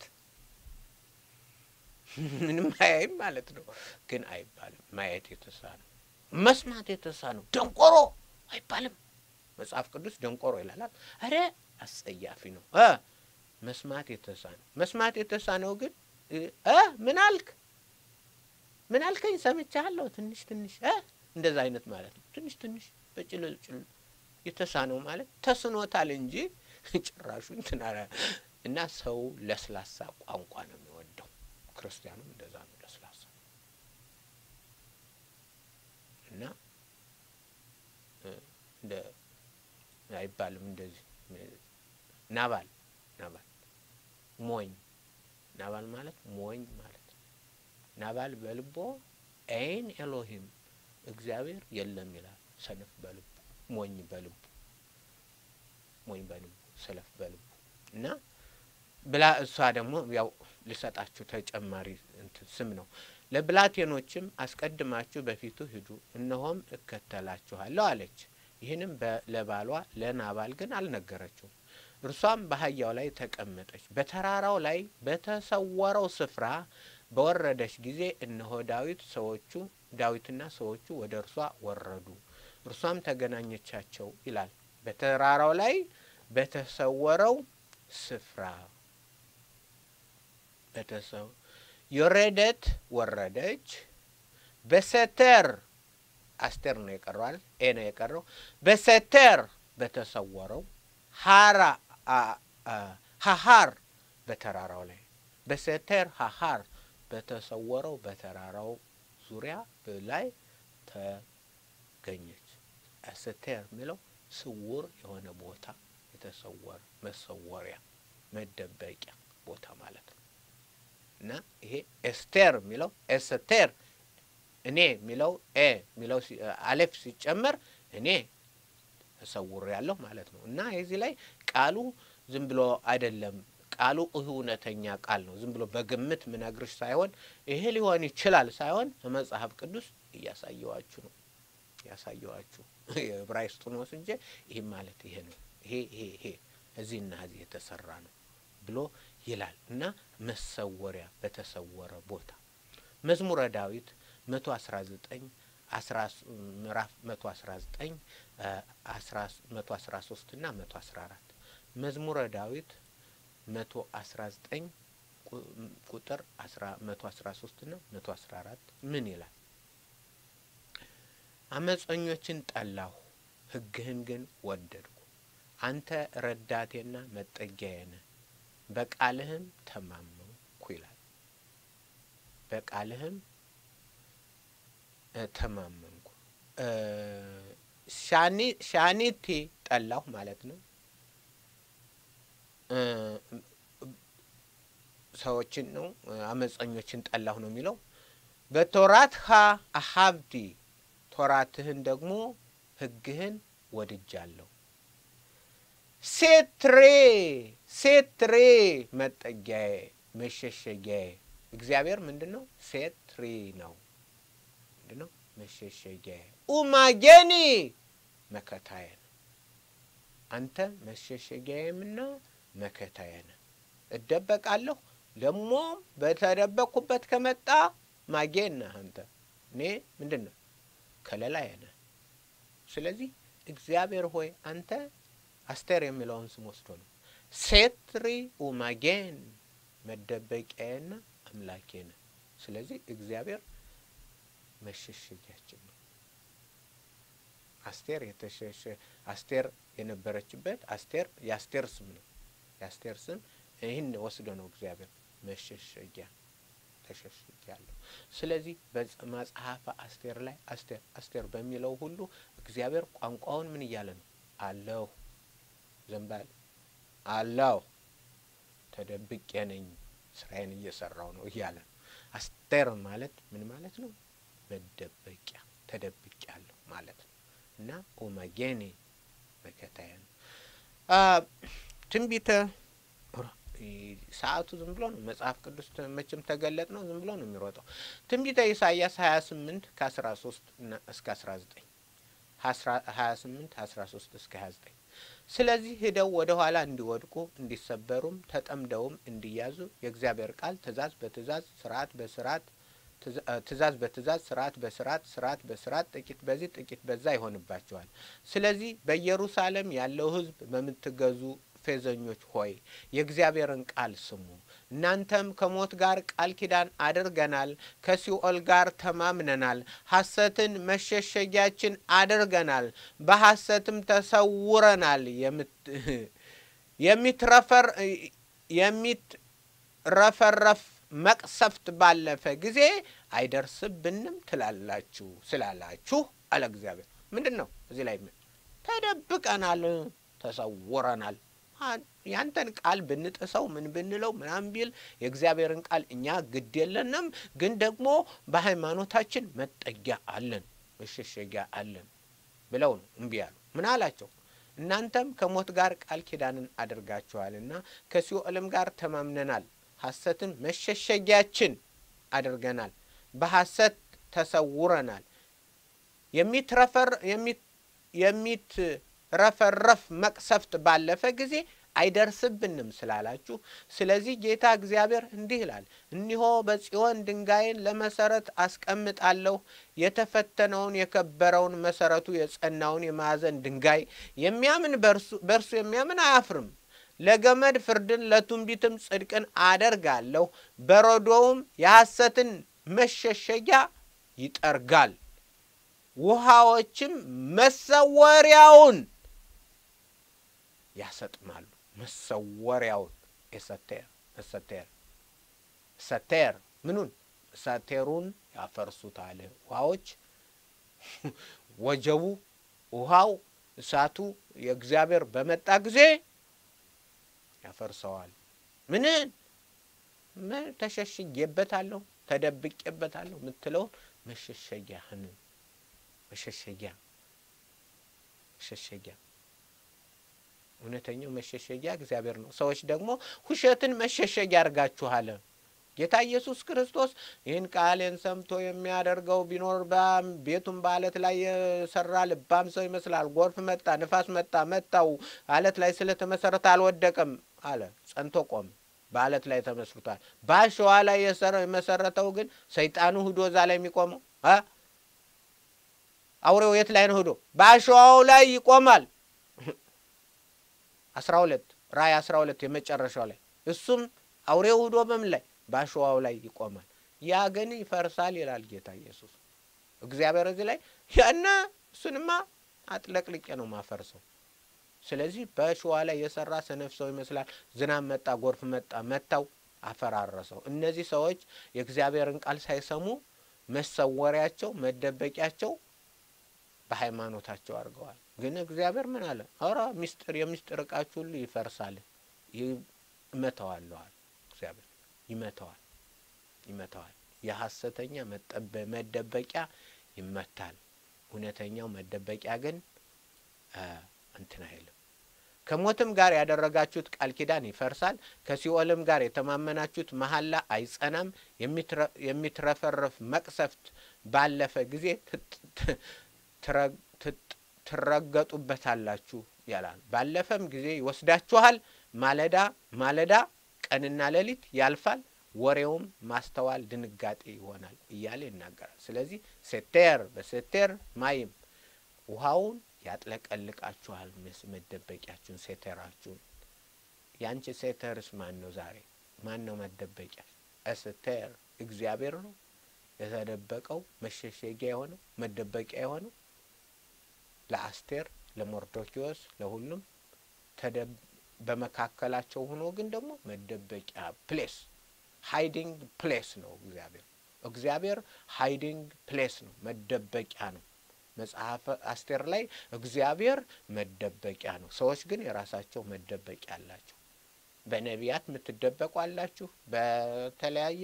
A: ምንም አያይም ማለት ነው። ግን አይባልም። ማየት የተሳነው መስማት የተሳነው ደንቆሮ አይባልም። መጽሐፍ ቅዱስ ደንቆሮ ይላላል። አረ አስጸያፊ ነው። መስማት የተሳነው መስማት የተሳነው ግን ምን አልክ ምን አልከኝ ሰምቻለሁ ትንሽ ትንሽ እንደዛ አይነት ማለት ነው። ትንሽ ትንሽ በጭልል ጭል የተሳነው ማለት ተስኖታል እንጂ ጭራሹ እንትና እና ሰው ለስላሳ ቋንቋ ነው የሚወደው። ክርስቲያኑም እንደዛ ነው ለስላሳ እና እንደ አይባልም እንደዚህ ናባል ናባል ሞኝ ናባል ማለት ሞኝ ማለት ነው። ናባል በልቦ ኤን ኤሎሂም እግዚአብሔር የለም ይላል። ሰነፍ በልቡ ሞኝ በልቡ ሞኝ በልቡ ሰነፍ በልቡ እና ብላ እሷ ደግሞ ያው ልሰጣችሁ ተጨማሪ እንትን ስም ነው። ለብላቴኖችም አስቀድማችሁ በፊቱ ሂዱ፣ እነሆም እከተላችኋለሁ አለች። ይህንም ለባሏ ለናባል ግን አልነገረችውም። እርሷም በአህያው ላይ ተቀመጠች። በተራራው ላይ በተሰወረው ስፍራ በወረደች ጊዜ እነሆ ዳዊት ሰዎቹ ዳዊትና ሰዎቹ ወደ እርሷ ወረዱ። እርሷም ተገናኘቻቸው ይላል። በተራራው ላይ በተሰወረው ስፍራ በተሰው የወረደት ወረደች። በሰተር አስቴር ነው የቀረዋል ኤ ነው የቀረው። በሰተር በተሰወረው ሀራ ሀሀር በተራራው ላይ በሰተር ሀሀር በተሰወረው በተራራው ዙሪያ ላይ ተገኘች። ሰተር የሚለው ስውር የሆነ ቦታ የተሰወረ መሰወሪያ መደበቂያ ቦታ ማለት ነው እና ይሄ ኤስቴር የሚለው ኤስቴር እኔ የሚለው ኤ የሚለው አሌፍ ሲጨመር እኔ ተሰውር ያለሁ ማለት ነው እና የዚህ ላይ ቃሉ ዝም ብሎ አይደለም። ቃሉ እውነተኛ ቃል ነው። ዝም ብሎ በግምት ምነግርሽ ሳይሆን ይሄ ሊሆን ይችላል ሳይሆን መጽሐፍ ቅዱስ እያሳየዋችሁ ነው ያሳየዋችሁ የዕብራይስጡን ወስጄ ይህ ማለት ይሄ ነው ይሄ ይሄ ይሄ እዚህና እዚህ የተሰራ ነው ብሎ ይላል እና መሰወሪያ በተሰወረ ቦታ መዝሙረ ዳዊት መቶ አስራ ዘጠኝ ምዕራፍ መቶ አስራ ዘጠኝ መቶ አስራ ሶስት እና መቶ አስራ አራት መዝሙረ ዳዊት መቶ አስራ ዘጠኝ ቁጥር መቶ አስራ ሶስት እና መቶ አስራ አራት ምን ይላል? አመፀኞችን ጠላሁ፣ ሕግህን ግን ወደድኩ። አንተ ረዳቴና መጠጊያዬ ነህ፣ በቃልህም ተማመንኩ ይላል። በቃልህም ተማመንኩ። ሻኒቴ ጠላሁ ማለት ነው። ሰዎችን ነው አመፀኞችን ጠላሁ ነው የሚለው። በቶራትሃ አሀብቲ ቶራትህን ደግሞ ሕግህን ወድጃለሁ። ሴትሬ ሴትሬ መጠጊያዬ መሸሸጊያዬ እግዚአብሔር ምንድን ነው? ሴትሪ ነው። ምንድን ነው? መሸሸጊያዬ ኡማጌኒ መከታዬ ነው። አንተ መሸሸጊያዬምና መከታዬ ነህ። እደበቃለሁ ደግሞ በተደበቅኩበት ከመጣ ማጌን ነህ አንተ። እኔ ምንድን ነው? ከለላዬ ነህ። ስለዚህ እግዚአብሔር ሆይ አንተ አስቴር የሚለውን ስም ወስዶ ነው ሴትሪ ኡማጌን መደበቂያዬና አምላኬ ነህ። ስለዚህ እግዚአብሔር መሸሸጊያችን ነው። አስቴር የተሸሸ አስቴር የነበረችበት አስቴር የአስቴር ስም ነው። የአስቴር ስም ይህን ወስዶ ነው እግዚአብሔር መሸሸጊያ ተሸሽጊያለሁ። ስለዚህ በመጽሐፈ አስቴር ላይ አስቴር አስቴር በሚለው ሁሉ እግዚአብሔር ቋንቋውን ምን እያለ ነው? አለሁ ዘንባል አለሁ ተደብቄ ነኝ ስራዬን እየሰራው ነው እያለ ነው። አስቴር ማለት ምን ማለት ነው? መደበቂያ ተደብቄያለሁ ማለት ነው። እና ኦመጌኔ መከታዬ ነው። ትንቢተ ሰዓቱ ዝም ብሎ ነው። መጽሐፍ ቅዱስ መቼም ተገለጥ ነው ዝም ብሎ ነው የሚሮጠው። ትንቢተ ኢሳያስ ሀያ ስምንት ከአስራ ሶስት እስከ አስራ ዘጠኝ ሀያ ስምንት አስራ ሶስት እስከ ሀያ ዘጠኝ ስለዚህ ሂደው ወደ ኋላ እንዲወድቁ እንዲሰበሩም ተጠምደውም እንዲያዙ የእግዚአብሔር ቃል ትእዛዝ በትእዛዝ ስርዓት በስርዓት ትእዛዝ በትእዛዝ ስርዓት በስርዓት ስርዓት በስርዓት ጥቂት በዚህ ጥቂት በዛ ይሆንባቸዋል። ስለዚህ በኢየሩሳሌም ያለው ሕዝብ በምትገዙ ፌዘኞች ሆይ የእግዚአብሔርን ቃል ስሙ። እናንተም ከሞት ጋር ቃል ኪዳን አድርገናል፣ ከሲኦል ጋር ተማምነናል፣ ሐሰትን መሸሸጊያችን አድርገናል፣ በሐሰትም ተሰውረናል። የሚትረፈር የሚትረፈረፍ መቅሰፍት ባለፈ ጊዜ አይደርስብንም ትላላችሁ ስላላችሁ አለ እግዚአብሔር። ምንድን ነው እዚህ ላይ ተደብቀናል፣ ተሰውረናል ያንተን ቃል ብንጥሰው ምን ብንለው ምናምን ቢል የእግዚአብሔርን ቃል እኛ ግድ የለንም፣ ግን ደግሞ በሃይማኖታችን መጠጊያ አለን፣ መሸሸጊያ አለን ብለው ነው እምቢ ያሉ። ምን አላቸው? እናንተም ከሞት ጋር ቃል ኪዳንን አድርጋችኋልና ከሲኦልም ጋር ተማምነናል፣ ሐሰትን መሸሸጊያችን አድርገናል፣ በሐሰት ተሰውረናል። የሚትረፈር የሚት ረፈረፍ መቅሰፍት ባለፈ ጊዜ አይደርስብንም ስላላችሁ፣ ስለዚህ ጌታ እግዚአብሔር እንዲህ ይላል፣ እኒሆ በጽዮን ድንጋይን ለመሰረት አስቀምጣለሁ፣ የተፈተነውን የከበረውን መሰረቱ የጸናውን የማዕዘን ድንጋይ የሚያምን በእርሱ የሚያምን አያፍርም። ለገመድ ፍርድን ለትንቢትም ጽድቅን አደርጋለሁ፣ በረዶውም የሐሰትን መሸሸጊያ ይጠርጋል፣ ውሃዎችም መሰወሪያውን ያሰጥማሉ። መሰወሪያውን የሰቴር ሰቴር ሰቴር ምኑን ሰቴሩን ያፈርሱታል። ውሃዎች ወጀቡ፣ ውሃው፣ እሳቱ የእግዚአብሔር በመጣ ጊዜ ያፈርሰዋል። ምንን ተሸሽጌበታለሁ፣ ተደብቄበታለሁ የምትለውን መሸሸጊያህን መሸሸጊያ መሸሸጊያ እውነተኛው መሸሸጊያ እግዚአብሔር ነው። ሰዎች ደግሞ ውሸትን መሸሸጊያ አድርጋችኋል። ጌታ ኢየሱስ ክርስቶስ ይህን ቃሌን ሰምቶ የሚያደርገው ቢኖር ቤቱን በአለት ላይ የሰራ ልባም ሰው ይመስላል። ጎርፍ መጣ፣ ንፋስ መጣ፣ መታው፣ አለት ላይ ስለተመሰረተ አልወደቀም አለ። ጸንቶ ቆም፣ በአለት ላይ ተመስርቷል። በአሸዋ ላይ የመሰረተው ግን ሰይጣኑ ሂዶ እዛ ላይ የሚቆመው አውሬው የት ላይ ነው? ሂዶ በአሸዋው ላይ ይቆማል። አስራ ሁለት ራእይ አስራ ሁለት የመጨረሻው ላይ እሱም አውሬው ሂዶ በምን ላይ በአሸዋው ላይ ይቆማል። ያ ግን ይፈርሳል ይላል ጌታ ኢየሱስ። እግዚአብሔር እዚህ ላይ ያነ እሱንማ አጥለቅልቄ ነው ማፈርሰው። ስለዚህ በሸዋ ላይ የሰራ ሰነፍ ሰው ይመስላል። ዝናብ መጣ፣ ጎርፍ መጣ፣ መታው፣ አፈራረሰው። እነዚህ ሰዎች የእግዚአብሔርን ቃል ሳይሰሙ መሰወሪያቸው፣ መደበቂያቸው በሃይማኖታቸው አድርገዋል። ግን እግዚአብሔር ምን አለ? ኧረ ሚስጥር የሚስጥር እቃችሁ ሁሉ ይፈርሳል፣ ይመተዋለዋል። እግዚአብሔር ይመተዋል፣ ይመተዋል። የሐሰተኛ መደበቂያ ይመታል። እውነተኛው መደበቂያ ግን እንትን አይልም። ከሞትም ጋር ያደረጋችሁት ቃል ኪዳን ይፈርሳል። ከሲኦልም ጋር የተማመናችሁት መሐላ አይጸናም። የሚትረፈረፍ መቅሰፍት ባለፈ ጊዜ ትረገጡበታላችሁ ያላል። ባለፈም ጊዜ ይወስዳችኋል። ማለዳ ማለዳ ቀንና ሌሊት ያልፋል። ወሬውም ማስተዋል ድንጋጤ ይሆናል እያለ ይናገራል። ስለዚህ ሴቴር በሴቴር ማይም ውሃውን ያጥለቀልቃችኋል። መደበቂያችሁን ሴቴራችሁን። ያንቺ ሴተርስ ማን ነው? ዛሬ ማን ነው መደበቂያ? እስቴር እግዚአብሔር ነው የተደበቀው መሸሸጊያ የሆነው መደበቂያ የሆነው ለአስቴር፣ ለሞርዶኪዎስ፣ ለሁሉም በመካከላቸው ሆኖ ግን ደግሞ መደበቂያ ፕሌስ ሃይዲንግ ፕሌስ ነው እግዚአብሔር። እግዚአብሔር ሃይዲንግ ፕሌስ ነው፣ መደበቂያ ነው። መጽሐፈ አስቴር ላይ እግዚአብሔር መደበቂያ ነው። ሰዎች ግን የራሳቸው መደበቂያ አላቸው። በነቢያት የምትደበቁ አላችሁ። በተለያየ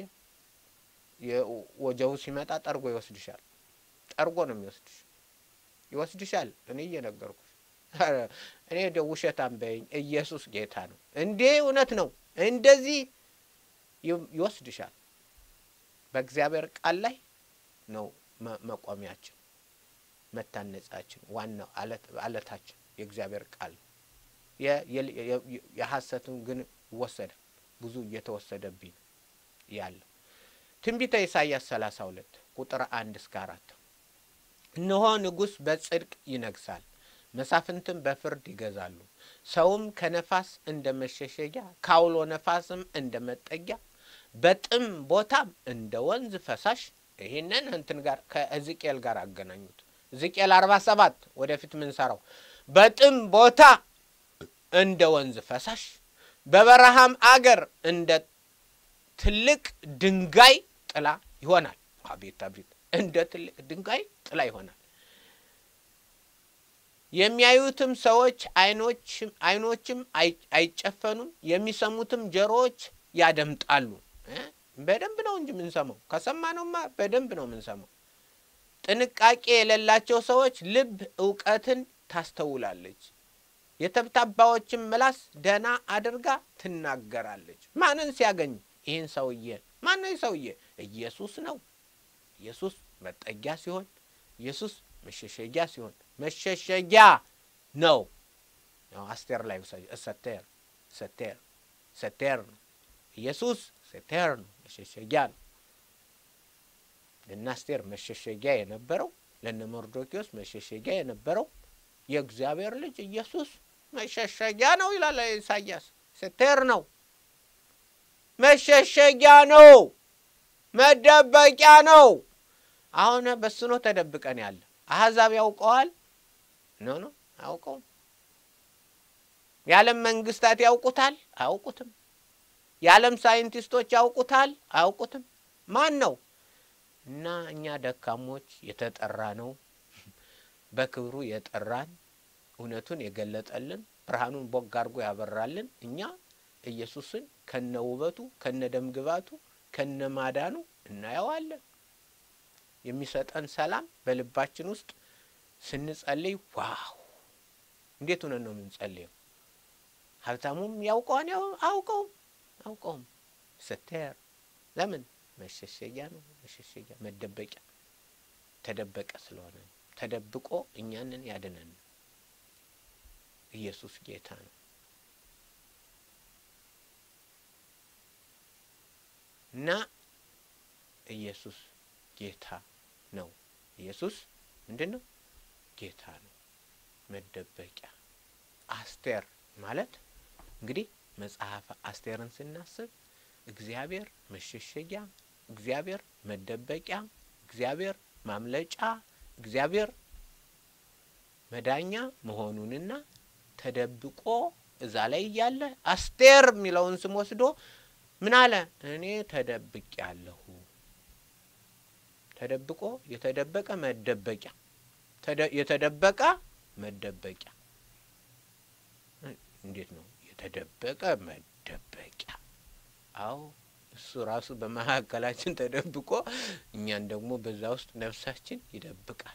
A: ወጀው ሲመጣ ጠርጎ ይወስድሻል። ጠርጎ ነው የሚወስድሽ፣ ይወስድሻል። እኔ እየነገርኩሽ እኔ ደ ውሸታም በይኝ። ኢየሱስ ጌታ ነው እንዴ! እውነት ነው። እንደዚህ ይወስድሻል። በእግዚአብሔር ቃል ላይ ነው መቆሚያችን፣ መታነጻችን፣ ዋናው አለታችን የእግዚአብሔር ቃል የሐሰትን ግን ይወሰዳል። ብዙ እየተወሰደብኝ ያለው ትንቢተ ኢሳይያስ ሰላሳ ሁለት ቁጥር አንድ እስከ አራት እነሆ ንጉሥ በጽድቅ ይነግሳል፣ መሳፍንትም በፍርድ ይገዛሉ። ሰውም ከነፋስ እንደ መሸሸጊያ ከአውሎ ነፋስም እንደ መጠጊያ በጥም ቦታም እንደ ወንዝ ፈሳሽ። ይህንን እንትን ጋር ከሕዝቅኤል ጋር አገናኙት። ሕዝቅኤል አርባ ሰባት ወደፊት ምንሰራው በጥም ቦታ እንደ ወንዝ ፈሳሽ በበረሃም አገር እንደ ትልቅ ድንጋይ ጥላ ይሆናል። አቤት አቤት! እንደ ትልቅ ድንጋይ ጥላ ይሆናል። የሚያዩትም ሰዎች አይኖችም አይጨፈኑም፣ የሚሰሙትም ጆሮዎች ያደምጣሉ። በደንብ ነው እንጂ የምንሰማው። ከሰማነውማ በደንብ ነው የምንሰማው። ጥንቃቄ የሌላቸው ሰዎች ልብ እውቀትን ታስተውላለች። የተብታባዎችን ምላስ ደህና አድርጋ ትናገራለች። ማንን ሲያገኝ? ይህን ሰውዬ። ማን ነው ሰውዬ? ኢየሱስ ነው። ኢየሱስ መጠጊያ ሲሆን፣ ኢየሱስ መሸሸጊያ ሲሆን፣ መሸሸጊያ ነው። አስቴር ላይ ሰቴር ሰቴር ሰቴር ነው። ኢየሱስ ሰቴር ነው፣ መሸሸጊያ ነው። ለእነ አስቴር መሸሸጊያ የነበረው ለእነ መርዶኪዎስ መሸሸጊያ የነበረው የእግዚአብሔር ልጅ ኢየሱስ መሸሸጊያ ነው ይላል ኢሳያስ። ሴቴር ነው፣ መሸሸጊያ ነው፣ መደበቂያ ነው። አሁን በሱ ነው ተደብቀን ያለ። አሕዛብ ያውቀዋል? ኖ ኖ አያውቀውም። የዓለም መንግስታት ያውቁታል? አያውቁትም። የዓለም ሳይንቲስቶች ያውቁታል? አያውቁትም። ማን ነው? እና እኛ ደካሞች የተጠራ ነው በክብሩ የጠራን እውነቱን የገለጠልን ብርሃኑን ቦግ አድርጎ ያበራልን እኛ ኢየሱስን ከነ ውበቱ ከነ ደምግባቱ ከነ ማዳኑ እናየዋለን። የሚሰጠን ሰላም በልባችን ውስጥ ስንጸልይ ዋው! እንዴት ሆነን ነው የምንጸልየው? ሀብታሙም ያውቀዋን አውቀውም አውቀውም ስተር ለምን መሸሸጊያ ነው። መሸሸጊያ መደበቂያ ተደበቀ ስለሆነ ነው። ተደብቆ እኛንን ያድነን ኢየሱስ ጌታ ነው እና ኢየሱስ ጌታ ነው። ኢየሱስ ምንድን ነው? ጌታ ነው። መደበቂያ አስቴር ማለት እንግዲህ መጽሐፈ አስቴርን ስናስብ እግዚአብሔር መሸሸጊያ፣ እግዚአብሔር መደበቂያ፣ እግዚአብሔር ማምለጫ፣ እግዚአብሔር መዳኛ መሆኑንና ተደብቆ እዛ ላይ እያለ አስቴር የሚለውን ስም ወስዶ ምን አለ? እኔ ተደብቅ ያለሁ ተደብቆ የተደበቀ መደበቂያ የተደበቀ መደበቂያ እንዴት ነው? የተደበቀ መደበቂያ። አዎ እሱ ራሱ በመካከላችን ተደብቆ እኛን ደግሞ በዛ ውስጥ ነፍሳችን ይደብቃል፣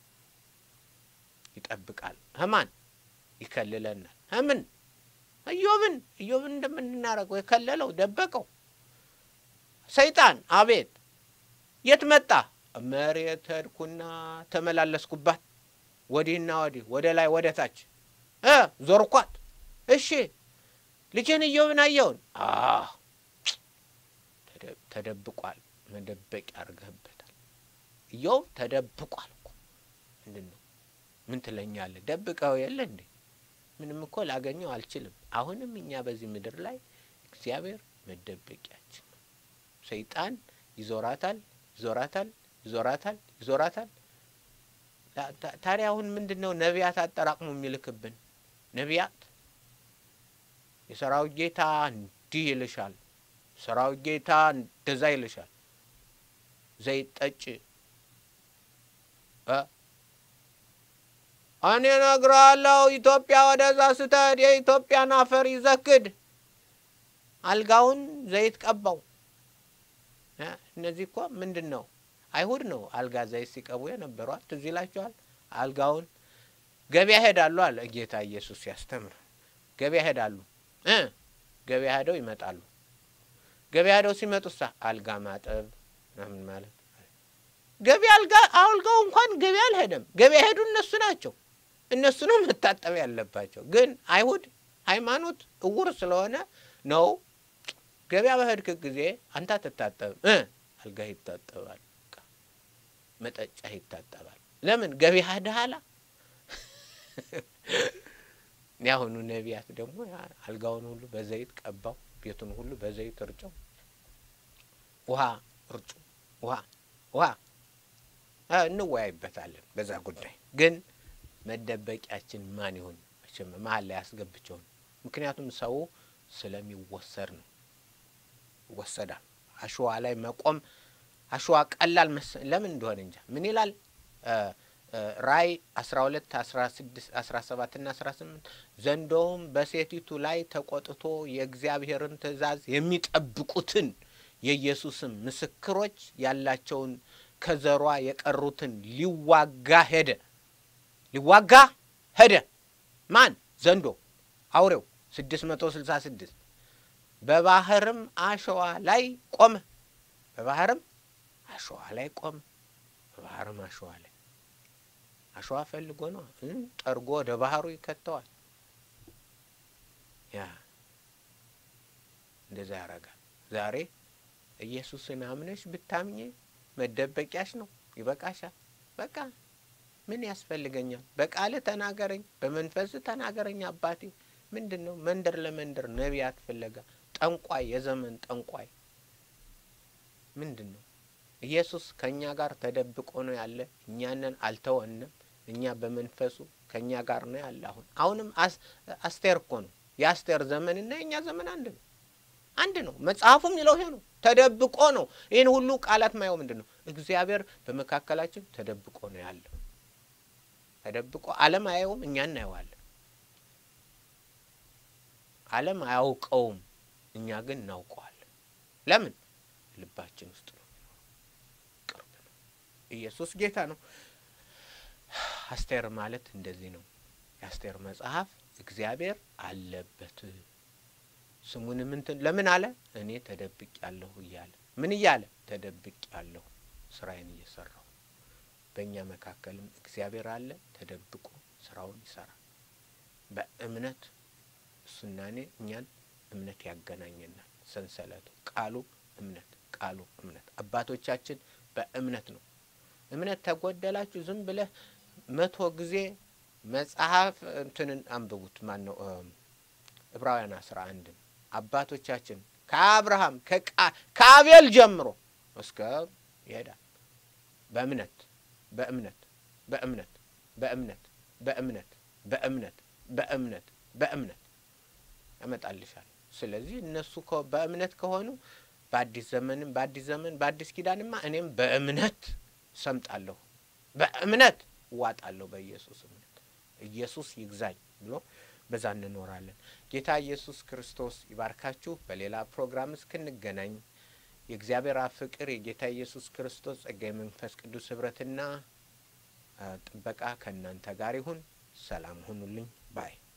A: ይጠብቃል። ህማን ይከልለናል። ህምን እዮብን እዮብን እንደምንናረገው የከለለው ደበቀው። ሰይጣን አቤት የት መጣ? መሬት ሄድኩና ተመላለስኩባት፣ ወዲህና ወዲህ፣ ወደ ላይ ወደ ታች እ ዞርኳት። እሺ ልጄን እዮብን አየውን? ተደብቋል። መደበቂያ አድርገህበታል። እዮብ ተደብቋል እኮ ምንድን ነው? ምን ትለኛለህ? ደብቀው የለ እንዴ? ምንም እኮ ላገኘው አልችልም። አሁንም እኛ በዚህ ምድር ላይ እግዚአብሔር መደበቂያችን ነው። ሰይጣን ይዞራታል፣ ይዞራታል፣ ይዞራታል፣ ይዞራታል። ታዲያ አሁን ምንድን ነው ነቢያት አጠራቅሞ የሚልክብን? ነቢያት የሰራዊት ጌታ እንዲህ ይልሻል፣ ሰራዊት ጌታ እንደዛ ይልሻል፣ ዘይት ጠጭ እኔ እነግርሃለሁ ኢትዮጵያ ወደዛ ስትሄድ የኢትዮጵያን አፈር ይዘክድ፣ አልጋውን ዘይት ቀባው። እነዚህ እኮ ምንድን ነው? አይሁድ ነው አልጋ ዘይት ሲቀቡ የነበሯል። ትዝ ይላችኋል። አልጋውን ገበያ ሄዳሉ አለ ጌታ ኢየሱስ ሲያስተምር። ገበያ ሄዳሉ እ ገበያ ሄደው ይመጣሉ። ገበያ ሄደው ሲመጡሳ አልጋ ማጠብ ምናምን ማለት ገበያ አልጋ አልጋው እንኳን ገበያ አልሄደም። ገበያ ሄዱ እነሱ ናቸው። እነሱ ነው መታጠብ ያለባቸው። ግን አይሁድ ሃይማኖት እውር ስለሆነ ነው ገበያ በሄድክ ጊዜ አንተ አትታጠብም እ አልጋ ይታጠባል፣ መጠጫ ይታጠባል። ለምን ገበያ ሄደሃላ? ያሁኑ ነቢያት ደግሞ አልጋውን ሁሉ በዘይት ቀባው፣ ቤቱን ሁሉ በዘይት እርጨው፣ ውሃ እርጩ፣ ውሃ ውሃ እንወያይበታለን በዛ ጉዳይ። ግን መደበቂያችን ማን ይሁን? መቼም መሀል ላይ ያስገብቸውን። ምክንያቱም ሰው ስለሚወሰድ ነው። ይወሰዳል። አሸዋ ላይ መቆም አሸዋ ቀላል ለምን እንደሆነ እንጃ። ምን ይላል ራእይ አስራ ሁለት አስራ ስድስት አስራ ሰባት ና አስራ ስምንት ዘንዶውም በሴቲቱ ላይ ተቆጥቶ የእግዚአብሔርን ትእዛዝ የሚጠብቁትን የኢየሱስም ምስክሮች ያላቸውን ከዘሯ የቀሩትን ሊዋጋ ሄደ። ሊዋጋ ሄደ። ማን? ዘንዶ አውሬው ስድስት መቶ ስልሳ ስድስት በባህርም አሸዋ ላይ ቆመ። በባህርም አሸዋ ላይ ቆመ። በባህርም አሸዋ ላይ አሸዋ ፈልጎ ነው ጠርጎ ወደ ባህሩ ይከተዋል። ያ እንደዛ ያረጋል። ዛሬ ኢየሱስን አምነሽ ብታምኜ መደበቂያሽ ነው። ይበቃሻል። በቃ ምን ያስፈልገኛል? በቃል ተናገረኝ፣ በመንፈስ ተናገረኝ አባቴ። ምንድን ነው መንደር ለመንደር ነቢያት ፍለጋ? ጠንቋይ፣ የዘመን ጠንቋይ ምንድን ነው? ኢየሱስ ከእኛ ጋር ተደብቆ ነው ያለ። እኛንን አልተወንም። እኛ በመንፈሱ ከእኛ ጋር ነው ያለ። አሁን አሁንም አስቴር እኮ ነው የአስቴር ዘመንና የእኛ ዘመን አንድ ነው፣ አንድ ነው። መጽሐፉ የሚለው ይሄ ነው። ተደብቆ ነው። ይህን ሁሉ ቃላት ማየው ምንድን ነው? እግዚአብሔር በመካከላችን ተደብቆ ነው ያለው። ተደብቆ ዓለም አያየውም፣ እኛ እናየዋለን። ዓለም አያውቀውም፣ እኛ ግን እናውቀዋለን። ለምን? ልባችን ውስጥ ነው የሚኖረው፣ ቅርብ ነው። ኢየሱስ ጌታ ነው። አስቴር ማለት እንደዚህ ነው። የአስቴር መጽሐፍ እግዚአብሔር አለበት ስሙን ምንትን ለምን አለ? እኔ ተደብቅ ያለሁ እያለ ምን እያለ ተደብቅ ያለሁ ስራዬን እየሰራሁ በእኛ መካከልም እግዚአብሔር አለ ተደብቆ ስራውን ይሰራል። በእምነት እሱና እኔ እኛን እምነት ያገናኘናል። ሰንሰለቱ ቃሉ እምነት ቃሉ እምነት አባቶቻችን በእምነት ነው። እምነት ተጎደላችሁ ዝም ብለህ መቶ ጊዜ መጽሐፍ እንትንን አንብቡት። ማን ነው ዕብራውያን አስራ አንድን አባቶቻችን ከአብርሃም ከአቤል ጀምሮ እስከ ይሄዳል። በእምነት በእምነት በእምነት በእምነት በእምነት በእምነት በእምነት በእምነት ያመጣልሻል። ስለዚህ እነሱ በእምነት ከሆኑ በአዲስ ዘመንም በአዲስ ዘመን በአዲስ ኪዳንማ እኔም በእምነት ሰምጣለሁ፣ በእምነት እዋጣለሁ፣ በኢየሱስ እምነት ኢየሱስ ይግዛኝ ብሎ በዛ እንኖራለን። ጌታ ኢየሱስ ክርስቶስ ይባርካችሁ። በሌላ ፕሮግራም እስክንገናኝ የእግዚአብሔር አብ ፍቅር የጌታ ኢየሱስ ክርስቶስ ጸጋ የመንፈስ ቅዱስ ህብረትና ጥበቃ ከእናንተ ጋር ይሁን። ሰላም ሁኑልኝ ባይ